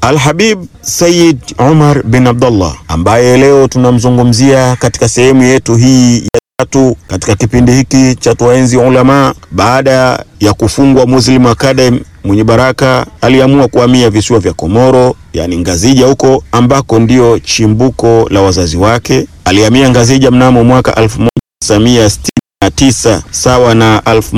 Alhabib Sayyid Umar bin Abdullah ambaye leo tunamzungumzia katika sehemu yetu hii ya tatu katika kipindi hiki cha Tuwaenzi Ulama. Baada ya kufungwa Muslim Academy, mwenye baraka aliamua kuhamia visiwa vya Komoro, yani Ngazija huko ambako ndio chimbuko la wazazi wake. Alihamia Ngazija mnamo mwaka 1969 sawa na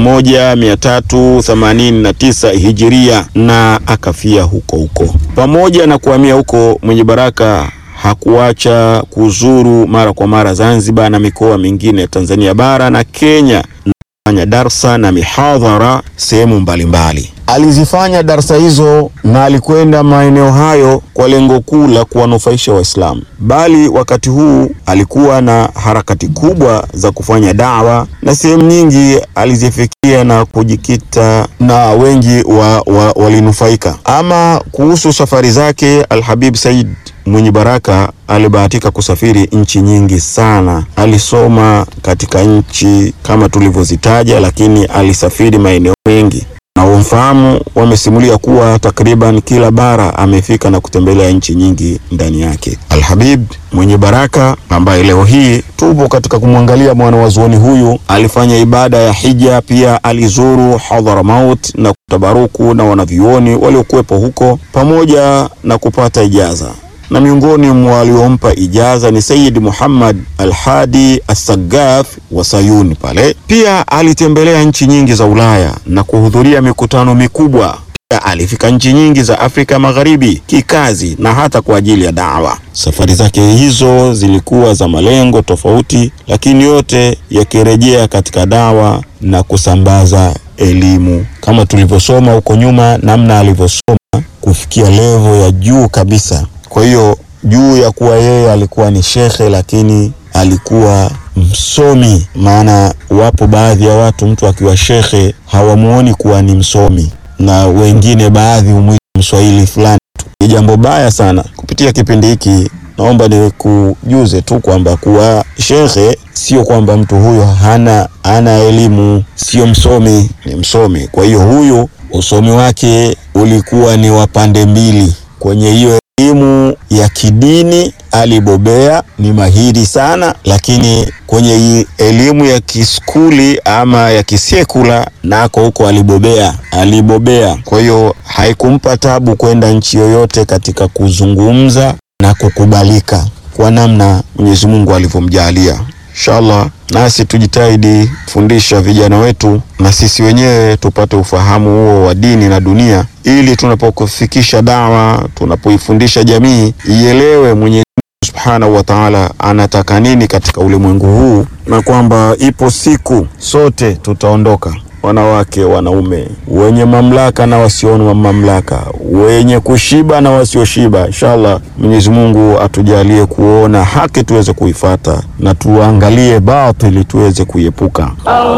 1389 hijiria na akafia huko huko. Pamoja na kuhamia huko, mwenye baraka hakuacha kuzuru mara kwa mara Zanzibar na mikoa mingine ya Tanzania bara na Kenya na kufanya darsa na mihadhara sehemu mbalimbali. Alizifanya darsa hizo na alikwenda maeneo hayo kwa lengo kuu la kuwanufaisha Waislamu, bali wakati huu alikuwa na harakati kubwa za kufanya dawa na sehemu nyingi alizifikia na kujikita na wengi wa, wa, walinufaika. Ama kuhusu safari zake, Alhabib Said mwenye baraka alibahatika kusafiri nchi nyingi sana. Alisoma katika nchi kama tulivyozitaja, lakini alisafiri maeneo mengi na wamfahamu wamesimulia kuwa takriban kila bara amefika na kutembelea nchi nyingi ndani yake. Alhabib mwenye baraka ambaye leo hii tupo katika kumwangalia mwanawazuoni huyu, alifanya ibada ya hija, pia alizuru Hadhramaut na kutabaruku na wanavyuoni waliokuwepo huko pamoja na kupata ijaza na miongoni mwa waliompa ijaza ni Sayyid Muhammad Al-Hadi As-Saggaf wa Sayuni pale. Pia alitembelea nchi nyingi za Ulaya na kuhudhuria mikutano mikubwa. Pia alifika nchi nyingi za Afrika Magharibi kikazi na hata kwa ajili ya dawa. Safari zake hizo zilikuwa za malengo tofauti, lakini yote yakirejea katika dawa na kusambaza elimu, kama tulivyosoma huko nyuma, namna alivyosoma kufikia levo ya juu kabisa. Kwa hiyo juu ya kuwa yeye alikuwa ni shekhe, lakini alikuwa msomi. Maana wapo baadhi ya watu, mtu akiwa shekhe hawamuoni kuwa ni msomi, na wengine baadhi humwita mswahili fulani tu. Ni jambo baya sana. Kupitia kipindi hiki, naomba nikujuze tu kwamba kuwa shekhe sio kwamba mtu huyo hana hana elimu, sio msomi, ni msomi. Kwa hiyo huyu usomi wake ulikuwa ni wa pande mbili. Kwenye hiyo elimu ya kidini alibobea, ni mahiri sana, lakini kwenye hii elimu ya kiskuli ama ya kisekula nako huko alibobea, alibobea. Kwa hiyo haikumpa tabu kwenda nchi yoyote katika kuzungumza na kukubalika kwa namna Mwenyezi Mungu alivyomjalia. Inshallah nasi tujitahidi kufundisha vijana wetu na sisi wenyewe tupate ufahamu huo wa dini na dunia, ili tunapokufikisha dawa, tunapoifundisha jamii ielewe Mwenyezi Mungu Subhanahu wa Ta'ala anataka nini katika ulimwengu huu, na kwamba ipo siku sote tutaondoka wanawake, wanaume, wenye mamlaka na wasio na mamlaka, wenye kushiba na wasioshiba. Inshallah, Mwenyezi Mungu atujalie kuona haki tuweze kuifata na tuangalie batili tuweze kuiepuka.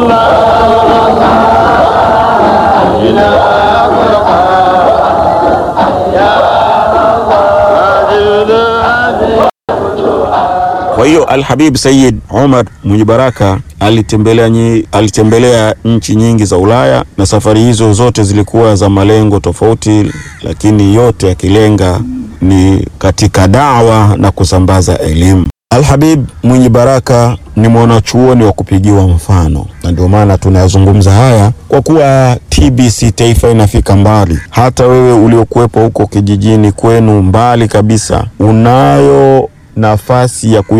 Kwa hiyo Alhabib Sayyid Umar mwenye baraka alitembelea, nyi, alitembelea nchi nyingi za Ulaya na safari hizo zote zilikuwa za malengo tofauti, lakini yote yakilenga ni katika dawa na kusambaza elimu. Alhabib mwenye baraka ni mwanachuoni wa kupigiwa mfano, na ndio maana tunayazungumza haya kwa kuwa TBC Taifa inafika mbali. Hata wewe uliokuwepo huko kijijini kwenu mbali kabisa, unayo nafasi ya ku